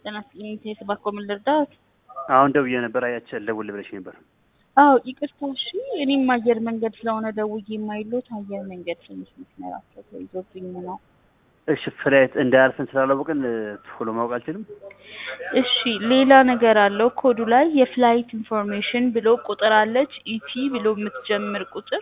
ጤና ይስጥልኝ ቴስ ባኮ ምን ልርዳት? አሁን ደውዬ ነበር አያቸው ደውል ብለሽ ነበር። አዎ ይቅርታ እሺ። እኔም አየር መንገድ ስለሆነ ደውዬ የማይሉት አየር መንገድ ትንሽ መስመራቸው ተይዞብኝ ነው። እሺ ፍላይት እንዳያልፈን ስላላወቅን ቶሎ ማወቅ አልችልም። እሺ ሌላ ነገር አለው ኮዱ ላይ የፍላይት ኢንፎርሜሽን ብሎ ቁጥር አለች ኢቲ ብሎ የምትጀምር ቁጥር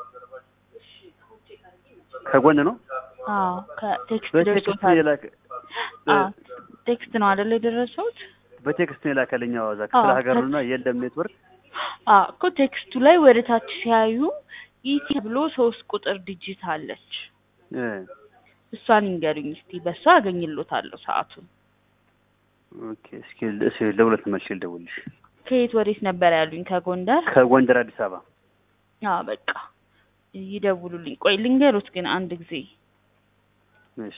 ከጎን ነው አዎ ከቴክስት በቴክስት ነው ደርሶታል። የላከ አዎ ቴክስት ነው አይደል የደረሰውት? በቴክስት ነው የላከልኝ። አዎ እዛ ክፍለ አዎ፣ ሀገር ከ- ነውና የለም ኔትወርክ። አዎ እኮ ቴክስቱ ላይ ወደ ታች ሲያዩ ኢቲ ብሎ ሶስት ቁጥር ዲጂት አለች። እ እሷን ይንገሩኝ እስቲ በእሷ አገኝሎታለሁ ሰዓቱን። ኦኬ እስኪ እስኪ ለሁለት መልሽ ልደውልሽ። ከየት ወዴት ነበር ያሉኝ? ከጎንደር? ከጎንደር አዲስ አበባ አዎ በቃ ይደውሉልኝ። ቆይ ልንገሩት ግን አንድ ጊዜ እሺ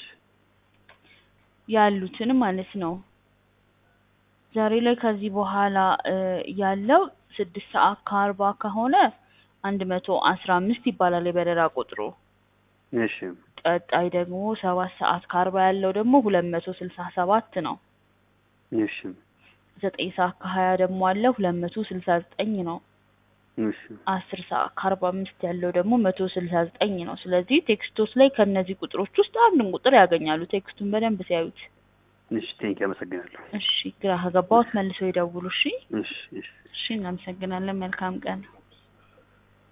ያሉትን ማለት ነው። ዛሬ ላይ ከዚህ በኋላ እ ያለው ስድስት ሰዓት ከአርባ ከሆነ አንድ መቶ አስራ አምስት ይባላል የበረራ ቁጥሩ። እሺ ቀጣይ ደግሞ ሰባት ሰዓት ከአርባ ያለው ደግሞ ሁለት መቶ ስልሳ ሰባት ነው። እሺ ዘጠኝ ሰዓት ከሀያ ደግሞ አለ ሁለት መቶ ስልሳ ዘጠኝ ነው። እሺ አስር ሰዓት ከአርባ አምስት ያለው ደግሞ መቶ ስልሳ ዘጠኝ ነው። ስለዚህ ቴክስቶች ላይ ከእነዚህ ቁጥሮች ውስጥ አንድን ቁጥር ያገኛሉ። ቴክስቱን በደንብ ሲያዩት። እሺ ቴንክ አመሰግናለሁ። እሺ ግራ ከገባዎት መልሰው ይደውሉ። እሺ እሺ እሺ እሺ እናመሰግናለን። መልካም ቀን